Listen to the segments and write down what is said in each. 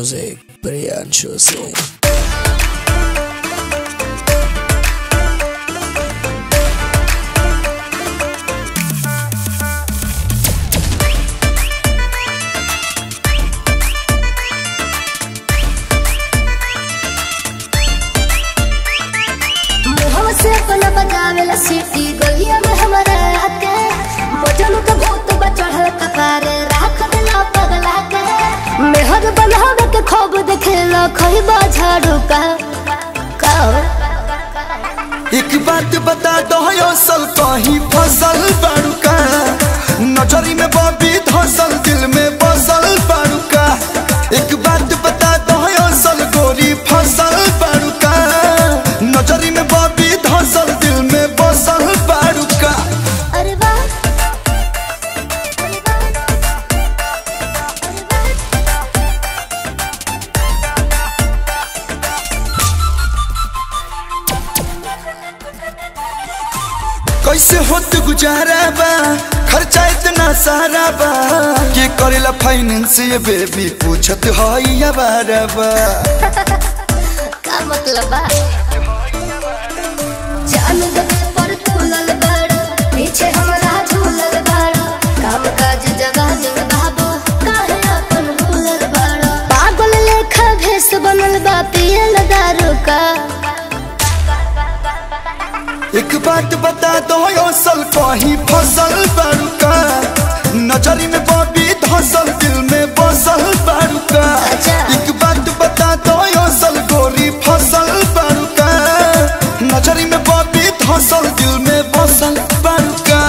Music, Priyanshu Singh. मुहवा से अपना बजावेला सीटी गलिया में हमारे आके मजनू के भूत बचढ़ल कपारे राख देला पगला के मेहर बनावे के खूब देखेला खइबा झाड़ू का का एक बात बता दो असल कहीं फसल बाड़ूका नजरी में बबी धसल दिल में बसल बाड़ूका एक बात बता दो असल गोरी फसल बाड़ूका नजरी में बबी धसल दिल में बसल बाड़ूका अरे वाह कैसे होत गुजारा बा खर्चा इतना सारा बा के करेला फाइनेंस ये बेबी पूछत हई या बारा बा का मतलब बा जान दे पर तुलल बड़ पीछे हमरा झूलल बड़ काम काज जगह जग बाबू काहे अपन भूलल बड़ पागल लेखा भेस बनल बा पियल दारू का एक बात बता दो असल कहीं फसल बाड़ूका नजरी में बबी धसल दिल में बसल बाड़ूका अच्छा। एक बात बता दो असल गोरी फसल बाड़ूका नजरी में बबी धसल दिल में बसल बाड़ूका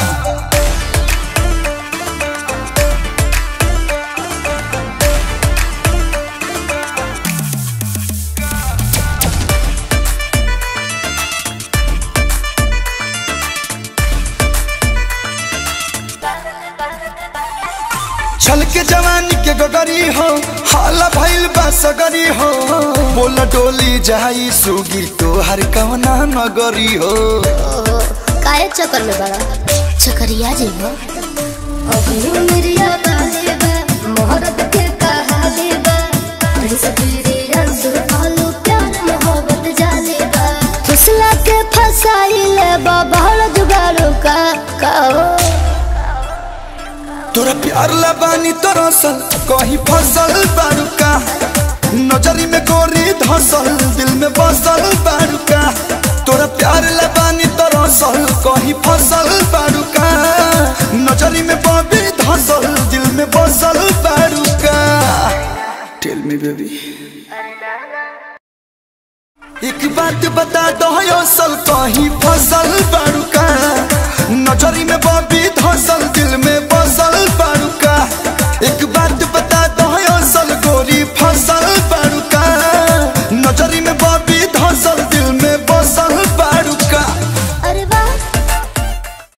छल के जवानी के गगरी हो हाला भइल बा सगरी हो बोला डोली जाई सुगी तोहर कवना नगरी हो ओहो काहे चक्कर में बड़ा चक्करिया जेबो अभी मेरिया बाले बा मोहब्बत के कहाले बा प्रिंस तेरे अंसुर पालो प्यार मोहब्बत जाले बा फुसला के फसाइले बा बहड़ जुगाड़ो का काओ तोरा प्यार लबानी तोरा सल कहीं फसल बारुका नजरी में गोरी धसल दिल में बसल बारुका तोरा प्यार लबानी तोरा सल कहीं फसल बारुका नजरी में बबी धसल दिल में बसल बारुका टेल मी बेबी एक बात बता दो असल कहीं फसल बाड़ूका नजरी में बबी धसल दिल में बसल बाड़ूका